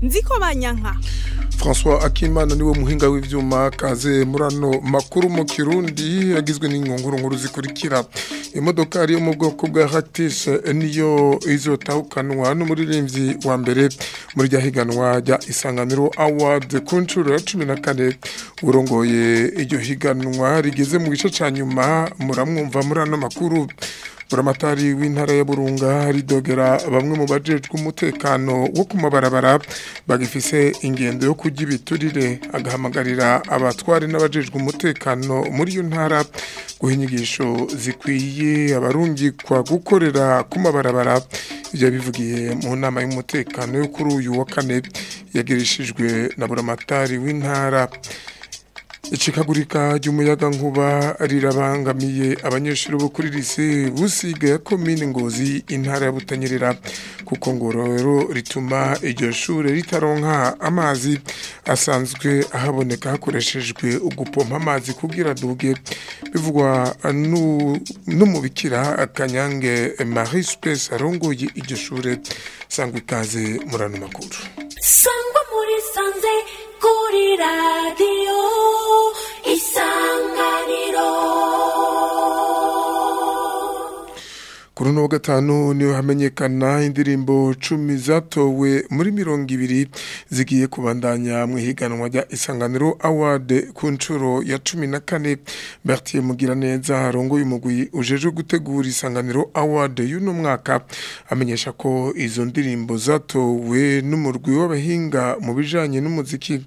nziko banyanka François Akimana niwe muhinga w'ivyuma kaze murano makuru mu Kirundi yagizwe n'inkongoro nkuru zikurikira imodoka ari yo mu bwoko bwa Hactis niyo izotahukanwa n'umuririmbyi wa mbere muri rya higanwa rya Isanganiro Award ku nshuro ya 14 urongoye iryo higanwa rigeze mu gice ca nyuma muramwumva murano makuru buramatari w'intara ya Burunga ridogera bamwe mu bajejwe umutekano wo ku mabarabara bagifise ingendo yo kujya ibiturire agahamagarira abatwari n'abajejwe umutekano muri iyo ntara guha inyigisho zikwiye abarungikwa gukorera ku mabarabara ibyo bivugiye mu nama y'umutekano yo kuri uyu wa kane yagirishijwe na buramatari w'intara Icikagurika ry'umuyaga nkuba rirabangamiye abanyeshuri bo kuri lise busiga ya komine ngozi intara ya Butanyerera kuko ngo rero rituma iryo shure ritaronka amazi asanzwe ahaboneka hakoreshejwe ugupompa amazi kugira duge bivugwa n'umubikira akanyange Marie Space arongoye iryo shure sangwa ikaze murano makuru sangwa muri sanze kuri radiyo isanganiro kuri uno wa gatanu niho hamenyekana indirimbo cumi zatowe muri mirongo ibiri zigiye kubandanya mu ihiganwa rya isanganiro award ku nshuro ya cumi na kane bertier mugiraneza harongoye umugwi ujeje gutegura isanganiro award y'uno mwaka amenyesha ko izo ndirimbo zatowe n'umurwi w'abahinga mu bijanye n'umuziki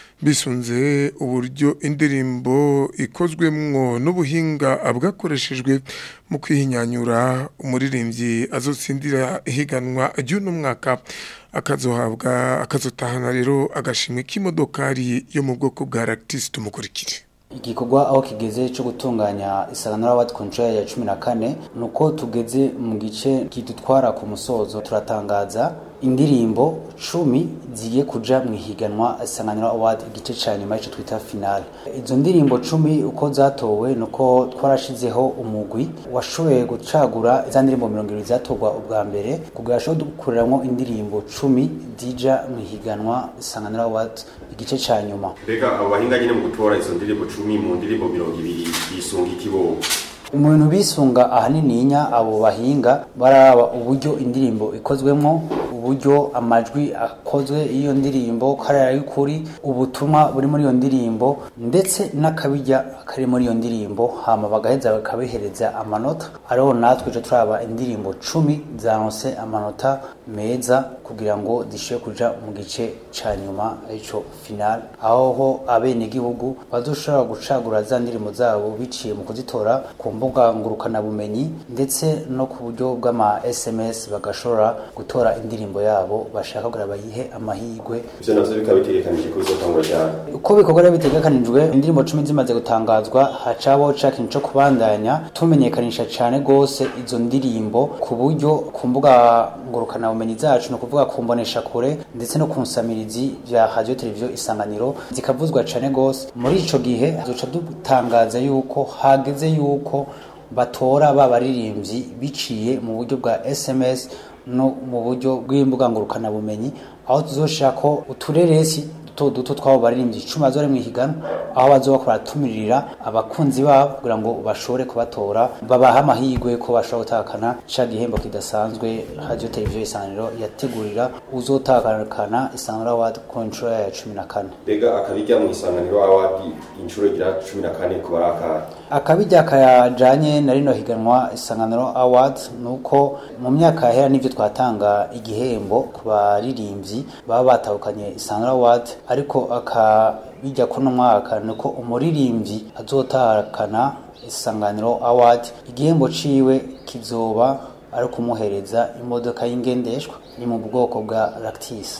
bisunze uburyo indirimbo ikozwemwo n'ubuhinga bwakoreshejwe mu kwihinyanyura umuririmbyi azotsindira ihiganwa ry'uno mwaka akazohabwa akazotahana rero agashimwe k'imodokari yo mu bwoko bwa Lactis tumukurikire igikorwa aho kigeze cyo gutunganya isanganiro award ku nshuro ya cumi na kane ni uko tugeze mu gice kidutwara ku musozo turatangaza indirimbo cumi zigiye kuja mu ihiganwa isanganiro award igice ca nyuma ico twita finale izo ndirimbo cumi uko zatowe nuko twarashizeho umugwi washoboye gucagura za ndirimbo mirongo ibiri zatorwa ubwa mbere kugira ashobore gukureramwo indirimbo cumi zija mu ihiganwa isanganiro award igice ca nyuma mbega abo bahinga nyine mu gutora izo ndirimbo cumi mu ndirimbo mirongo ibiri bisunga ikibogo umuntu bisunga ahanininya abo bahinga baraba uburyo indirimbo ikozwemo uburyo amajwi akozwe iyo ndirimbo karara y'ukuri ubutumwa buri muri iyo ndirimbo ndetse n'akabijya kari muri iyo ndirimbo hama bagaheza bakabihereza amanota ariho natwe tuje turaba indirimbo cumi zanose amanota meza kugira ngo zishobore kuja mu gice ca nyuma arico final aho ho abenegihugu bazoshobora gucagura za ndirimbo zabo biciye mu kuzitora ku mbuga ngurukanabumenyi ndetse no ku buryo bw'ama SMS bagashobora gutora indirimbo yabo bashaka kugira bayihe amahirwe ivyo navyo bikaba bitegekanije ko bizotangura cyane uko bikorwa rero bitegekanijwe indirimbo cumi zimaze gutangazwa hacabo ca kintu co kubandanya tumenyekanisha cane gose izo ndirimbo ku buryo ku mbuga ngurukanabumenyi zacu ni ukuvuga ku mbonesha kure ndetse no ku nsamirizi vya radio televiziyo isanganiro zikavuzwa cane gose muri ico gihe duca dutangaza yuko hageze yuko batora ba baririmbyi biciye mu buryo bwa SMS no mu buryo bw'imbuga ngurukanabumenyi aho tuzoshaka ko utureresi duto duto twabo baririmbyi icumi bazore mu ihiganwa aho bazoba baratumirira abakunzi babo kugira ngo bashobore kubatora babaha amahirwe ko bashobora gutakana ca gihembo kidasanzwe radio televiziyo isanganiro yategurira uzotakana isanganiro award ku nshuro ya cumi na kane mbega akabijya mu isanganiro award inshuro igira cumi na kane kuba ari akahe akabijya kajanye na rino higanwa isanganiro award nuko mu myaka yahera nivyo twatanga igihembo ku baririmbyi baba batahukanye isanganiro award ariko akabijya kuno mwaka nuko umuririmbyi azotahakana isanganiro award igihembo ciwe kizoba ari kumuhereza imodoka y'ingendeshwa ni mu bwoko bwa Lactis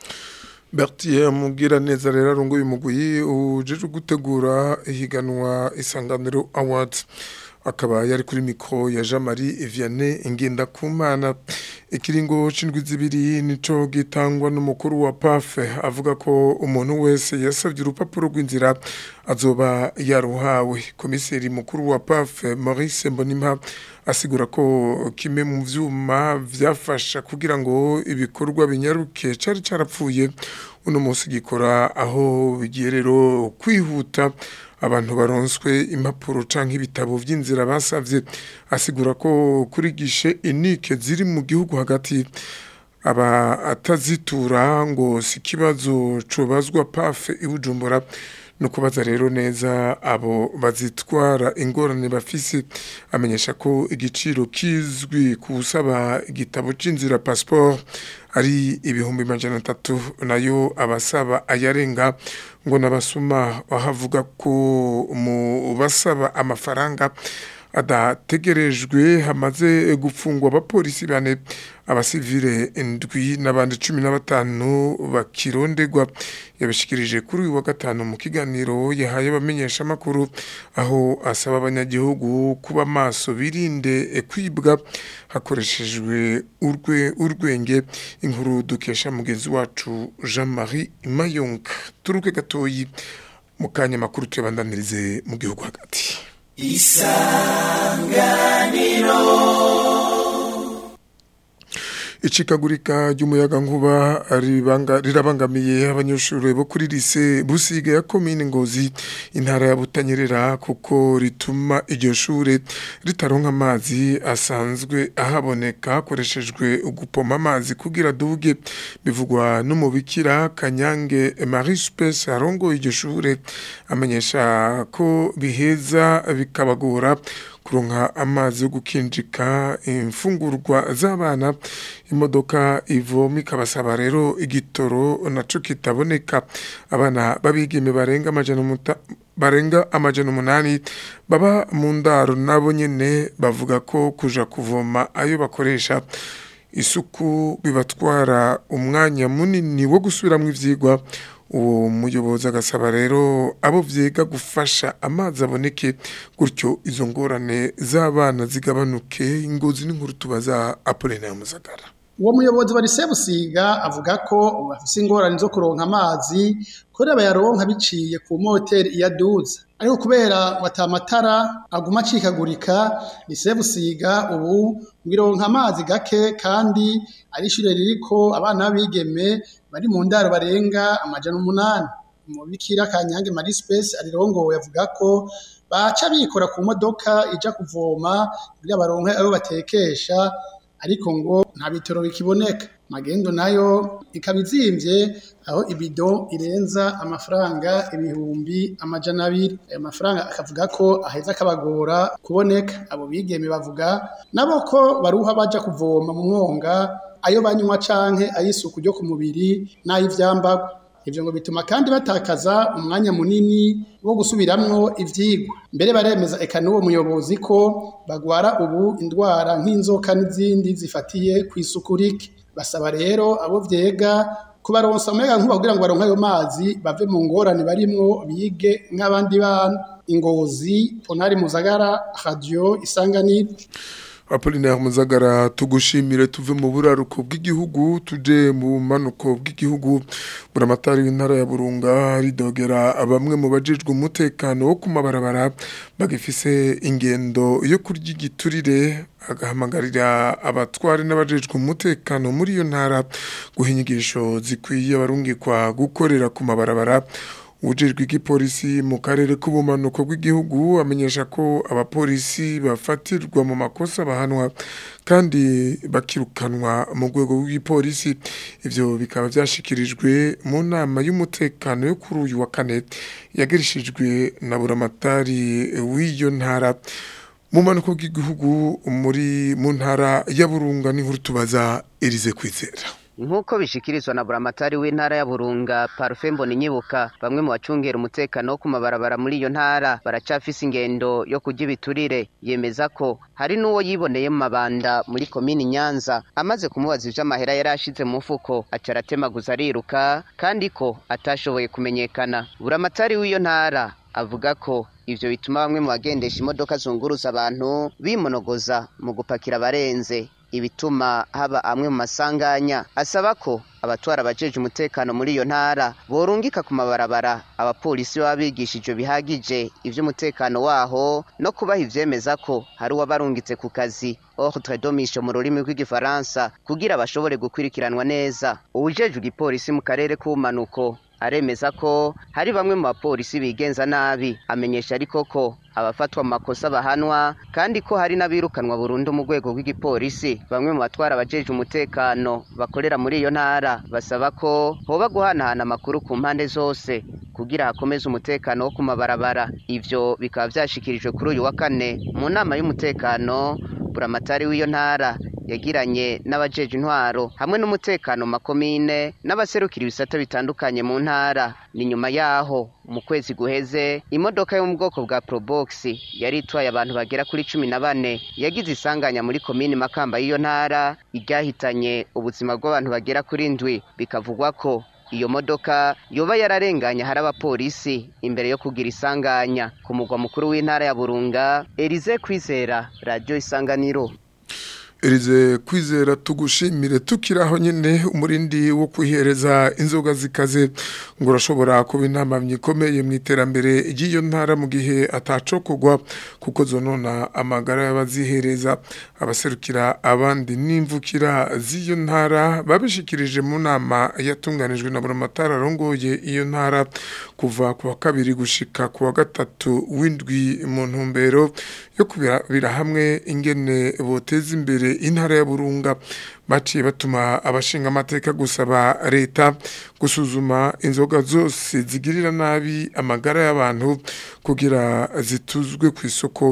Bertier mugira neza rero arunguye umugwi ujeje gutegura ihiganwa isanganiro awards akaba yari kuri mikro ya Jean Marie Vianney Ngendakumana ikiringo c'indwi zibiri nico gitangwa n'umukuru wa PAF avuga ko umuntu wese yasavye urupapuro rw'inzira azoba yaruhawe komiseri mukuru wa PAF Maurice Mbonimpa asigura ko kimwe mu vyuma vyafasha kugira ngo ibikorwa binyaruke cari carapfuye uno munsi gikora aho bigiye rero kwihuta abantu baronswe impapuro canke ibitabo vy'inzira basavye asigura ko kuri gishe inike ziri mu gihugu hagati aba atazitura ngo si kibazo cobazwa pafe ibujumbura no kubaza rero neza abo bazitwara ingorane bafise amenyesha ko igiciro kizwi kusaba igitabo c'inzira passport ari ibihumbi majana atatu nayo abasaba ayarenga ngo nabasuma ahavuga ko mu basaba amafaranga adategerejwe hamaze gufungwa abapolisi bane abasivile indwi n'abandi cumi na batanu bakirondegwa yabishikirije kuri uyu wa gatanu mu kiganiro yahaye abamenyesha amakuru aho asaba abanyagihugu kuba maso birinde kwibwa hakoreshejwe urwe urwenge inkuru dukesha mugenzi wacu Jean Marie Mayonka turuke gatoyi mu kanya makuru tuyabandanirize mu gihugu hagati icikagurika ry'umuyaga nkuba rirabangamiye abanyeshuri bo kuri lise busiga ya komine ngozi intara ya butanyerera kuko rituma iryo shure ritaronka amazi asanzwe ahaboneka hakoreshejwe gupoma amazi kugira duge bivugwa n'umubikira kanyange marie space arongoye iryo shure amenyesha ko biheza bikabagora kuronka amazi yo gukinjika imfungurwa z'abana imodoka ivoma ikabasaba rero igitoro naco kitaboneka abana babigeme barenga amajana muta barenga amajana umunani baba mu ndaro nabo nyene bavuga ko kuja kuvoma ayo bakoresha isuku bibatwara umwanya munini wo gusubiramwo ivyigwa uwo muyobozi agasaba rero abo vyiga gufasha amazi aboneke gutyo izo ngorane z'abana zigabanuke ingozi n'inkuru tubaza Apollinaire Muzagara uwo muyobozi wa lise busiga avuga ko bafise ingorane zo kuronka amazi kubera bayaronka biciye ku moteri iyaduza ariko kubera watamatara aguma acikagurika lise busiga ubu ngironka amazi gake kandi ari ishure ririko abana b'abigeme bari mu ndaro barenga amajana umunani umubikira kanyange marie space arirongowe avuga ko baca bikora ku modoka ija kuvoma kugira baronke ayo batekesha ariko ngo nta bitoro bikiboneka magendo nayo ikaba izimvye aho ibido irenza amafaranga ibihumbi amajana abiri ayo mafaranga akavuga ko aheza akabagora kuboneka abo bigeme bavuga nabo ko baruha baja kuvoma mu mwonga ayo banywa canke ay'isuku ryo ku mubiri n'ay'ivyambagwa ivyo ngo bituma kandi batakaza umwanya munini wo gusubiramwo ivyigwa mbere baremeza eka n'uwo muyobozi ko bagwara ubu indwara nk'inzoka n'izindi zifatiye kw'isuku rike basaba rero abo vyega kubaronsa umuyaga nkuba kugira ngo baronke ayo mazi bave mu ngorane barimwo bige nk'abandi bana ingozi ponari muzagara radio isanganiro Apollinaire Muzagara tugushimire tuve mu buraruko bw'igihugu tuje mu manuko bw'igihugu buramatari w'intara ya Burunga ridogera bamwe mu bajejwe umutekano wo kumabarabara bagifise ingendo yo kurya igiturire agahamagarira abatwari n'abajejwe umutekano muri iyo ntara guha inyigisho zikwiye abarungikwa gukorera ku mabarabara ujejwe igipolisi mu karere k'ubumanuko bw'igihugu amenyesha ko abapolisi bafatirwa mu makosa bahanwa kandi bakirukanwa mu rwego rw'igipolisi ivyo bikaba vyashikirijwe mu nama y'umutekano yo kuri uyu wa kane yagirishijwe na buramatari w'iyo ntara mu manuko bw'igihugu muri mu ntara ya Burunga n'inkuru tubaza Elize Kwizera nk'uko bishikirizwa na buramatari w'intara ya burunga parufe mbona inyibuka bamwe mu bacungera umutekano wo ku mabarabara muri iyo ntara baracafise ingendo yo kurya ibiturire yemeza ko hari n'uwo yiboneye mu mabanda muri komini nyanza amaze kumubaza ivyo amahera yari ashize mu mufuko aca aratemaguza ariruka kandi ko atashoboye kumenyekana buramatari w'iyo ntara avuga ko ivyo bituma bamwe mu bagendesha imodoka zunguruza abantu bimonogoza mu gupakira abarenze ibituma haba amwe mu masanganya asaba ko abatwara abajeje umutekano muri iyo ntara borungika ku mabarabara abapolisi baba bigishijwe bihagije ivy'umutekano waho no kubaha ivyemeza ko hari uwabarungitse ku kazi ordre domisho mu rurimi rw'igifaransa kugira bashobore gukurikiranwa neza uwujejwe igipolisi mu karere k'ubumanuko aremeza ko hari bamwe mu bapolisi bigenza nabi amenyesha ariko ko abafatwa mu makosa bahanwa kandi ko hari n'abirukanwa burundu mu rwego rw'igipolisi bamwe mu batwara abajeje umutekano bakorera muri iyo ntara basaba ko hoba guhanahana amakuru ku mpande zose kugira hakomeze umutekano wo ku mabarabara ivyo bikaba vyashikirijwe kuri uyu wa kane mu nama y'umutekano buramatari w'iyo ntara yagiranye n'abajeje intwaro hamwe n'umutekano mu makomine n'abaserukira ibisata bitandukanye mu ntara ni nyuma yaho mu kwezi guheze imodoka yo mu bwoko bwa probox yari itwaye abantu bagera kuri cumi na bane yagize isanganya muri komini makamba y'iyo ntara iryahitanye ubuzima bw'abantu bagera kuri ndwi bikavugwa ko iyo modoka yoba yararenganye hari abapolisi imbere yo kugira isanganya ku mugwa mukuru w'intara ya burunga erize kwizera radiyo isanganiro Erize kwizera tugushimire tukiraho nyene umurindi wo kwihereza inzoga zikaze ngo urashobora kuba intamamye ikomeye mu iterambere ry'iyo ntara mu gihe atacokogwa kuko zonona amagara y'abazihereza abaserukira abandi n'imvukira z'iyo ntara babishikirije mu nama yatunganijwe na buramatara arongoye iyo ntara kuva ku wa kabiri gushika ku wa gatatu w'indwi mu ntumbero yo kubira hamwe ingene boteza imbere intara ya burunga baciye batuma abashinga amateka gusaba leta gusuzuma inzoga zose zigirira nabi amagara y'abantu kugira zituzwe ku isoko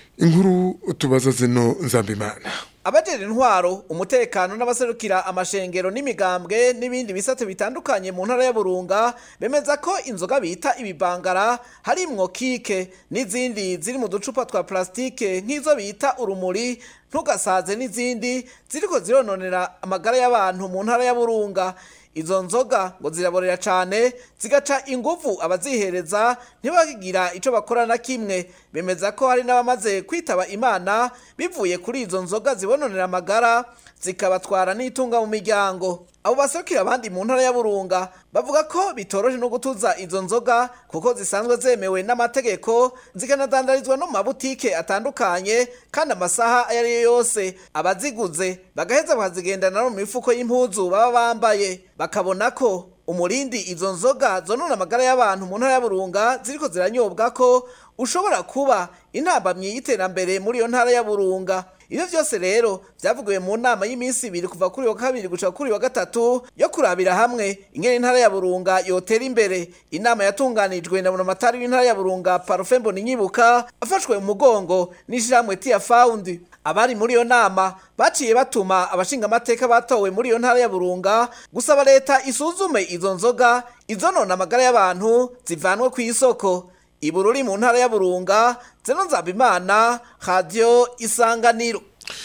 inkuru tubaza zino nzambimana abajejwe intwaro umutekano n'abaserukira amashengero n'imigambwe n'ibindi bisate bitandukanye mu ntara ya Burunga bemeza ko inzoga bita ibibangara harimwo kike n'izindi ziri mu ducupa twa plastike nk'izo bita urumuri ntugasaze n'izindi ziriko zirononera amagara y'abantu mu ntara ya Burunga izo nzoga ngo ziraborera cyane zigaca inguvu abazihereza ntibakigira icyo bakora na kimwe bemeza ko hari n'abamaze kwitaba imana bivuye kuri izo nzoga zibononera amagara zikabatwara n'itunga mu miryango abo baserukira abandi mu ntara ya Burunga bavuga ko bitoroje no gutuza izo nzoga kuko zisanzwe zemewe n'amategeko zikanadandarizwa no mu mabutike atandukanye kandi amasaha ayo ari yo yose abaziguze bagaheza bakazigendana no mu mifuko y'impuzu baba bambaye bakabona ko umurindi izo nzoga zonona amagara y'abantu mu ntara ya Burunga ziriko ziranyobwa ko ushobora kuba intambamyi y'iterambere muri iyo ntara ya Burunga Ibyo byose rero byavugiwe mu nama y'iminsi ibiri kuva kuri wa kabiri guca kuri wa gatatu yo kurabira hamwe ingene intara ya Burunga yotera imbere inama yatunganijwe na Bunamatari w'intara ya Burunga Parfait Nyibuka afashwe mu mugongo n'ishiramwe Tia Found abari muri iyo nama baciye batuma abashinga amateka batowe muri iyo ntara ya Burunga gusaba leta isuzume izo nzoga izonona amagara y'abantu zivanwe ku isoko ibururi mu ntara ya Burunga zeno nzabimana radio isanganiro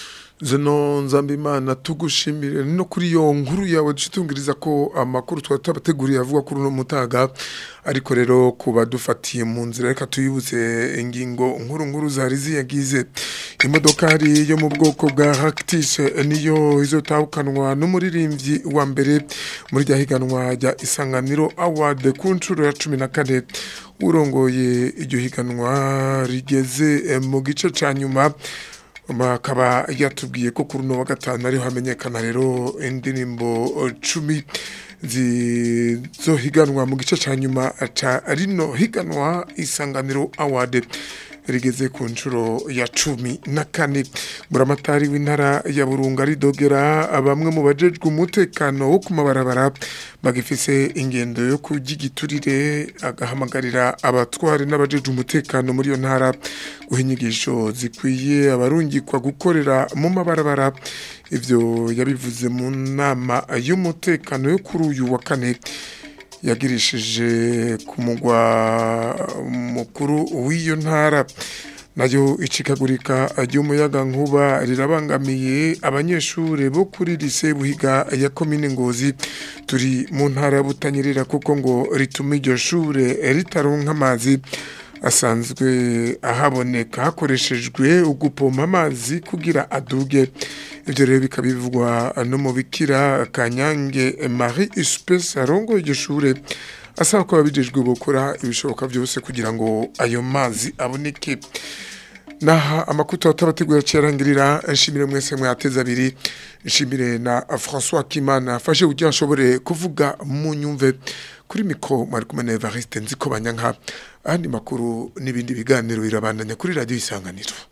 zino nzambimana tugushimire no kuri iyo nkuru yawe dushitungiriza ko amakuru twari tubateguriye avuga kuri uno mutaga ariko rero kuba dufatiye mu nzira reka tuyibuze ingingo nkuru nkuru zari ziyagize imodokari yo mu bwoko bwa Hactis niyo izotahukanwa n'umuririmbyi wa mbere muri rya higanwa rya Isanganiro Award ku nshuro ya 14 urongoye iryo higanwa rigeze mu gice ca nyuma bakaba yatubwiye ko kuri uno wa gatanu ariho hamenyekana rero indirimbo cumi zizohiganwa mu gice cya nyuma cya rino higanwa isanganiro award rigeze ku nshuro ya cumi na kane buramatari w'intara ya burunga ridogera bamwe mu bajejwe umutekano wo ku mabarabara bagifise ingendo yo kugigiturire agahamagarira abatwari n'abajejwe umutekano muri iyo ntara guha inyigisho zikwiye abarungikwa gukorera mu mabarabara ivyo yabivuze mu nama y'umutekano yo kuri uyu wa kane yagirishije ku mugwa mukuru w'iyo ntara nayo icikagurika ry'umuyaga nkuba rirabangamiye abanyeshure bo kuri lise buhiga ya komine ngozi turi mu ntara ya butanyerera kuko ngo rituma iryo shure ritaronka amazi asanzwe ahaboneka hakoreshejwe ugupompa amazi kugira aduge ibyo rero bikaba bivugwa n'umubikira kanyange marie espèce arongo iryo shure asaba ko ababijejwe gukora ibishoboka byose kugira ngo ayo mazi aboneke naha amakuto atabategura cyarangirira nshimire mwese mwateza abiri nshimire na François Kimana afashe kugira nshobore kuvuga mu nyumve kuri mikro mwari kumwe na Evariste nziko banyanka andi makuru n'ibindi biganiro birabandanya kuri radio isanganiro